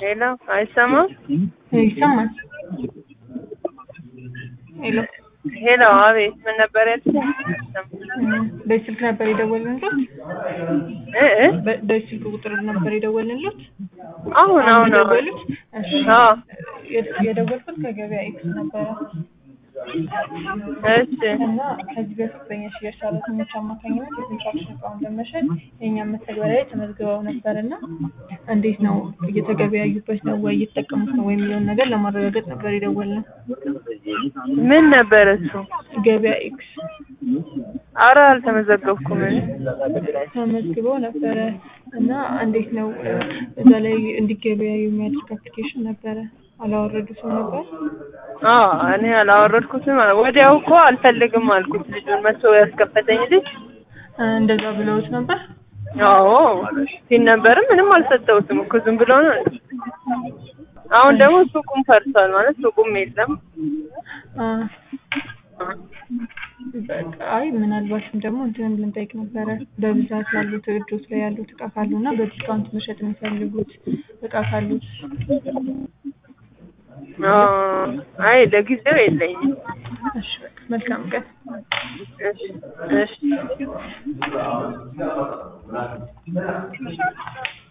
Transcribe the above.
ሄሎ አይሰማም? ይሰማል። ሄሎ ሄሎ አቤት፣ ምን ነበር ያልሽኝ? በዚህ ስልክ ነበር የደወልንሎት? እ እ በ- በዚህ ስልክ ቁጥር ነበር የደወልንሎት? አሁን አሁን አሁን የደወሉት? እሺ። አዎ የ- የደወልኩት ከገበያ ኤክስ ነበረ እሺ እና ከዚህ በፊት በእኛ ሽያጭ ሰራተኞች አማካኝነት የኮንስትራክሽን እቃውን ለመሸጥ የእኛም መተግበሪያ ላይ ተመዝግበው ነበር እና እንዴት ነው እየተገበያዩበት ነው ወይ እየተጠቀሙት ነው ወይ የሚለውን ነገር ለማረጋገጥ ነበር የደወልነው። ምን ነበር እሱ? ገበያ ኤክስ አረ አልተመዘገብኩም እኔ። ተመዝግበው ነበረ እና እንዴት ነው እ፣ እዛ ላይ እንዲገበያዩ የሚያደርግ አፕሊኬሽን ነበረ። አላወረዱትም ነበር። አዎ እኔ አላወረድኩትም። ወዲያው እኮ አልፈልግም አልኩት ልጁን መቶ ያስከፈተኝ ልጅ። እ፣ እንደዛ ብለውት ነበር። አዎ ሲል ነበርም ምንም አልሰጠሁትም እኮ ዝም ብሎ ነው። አሁን ደግሞ ሱቁም ፈርሷል ማለት ሱቁም የለም። አ፣ በቃ አይ ምናልባትም ደግሞ እንትን ልንጠይቅ ነበረ በብዛት ላሉት እጆች ላይ ያሉት እቃ ካሉ እና በዲስካውንት መሸጥ የሚፈልጉት እቃ ካሉት አዎ አይ ለጊዜው የለኝም። እሺ በቃ መልካም ቀን እሺ እሺ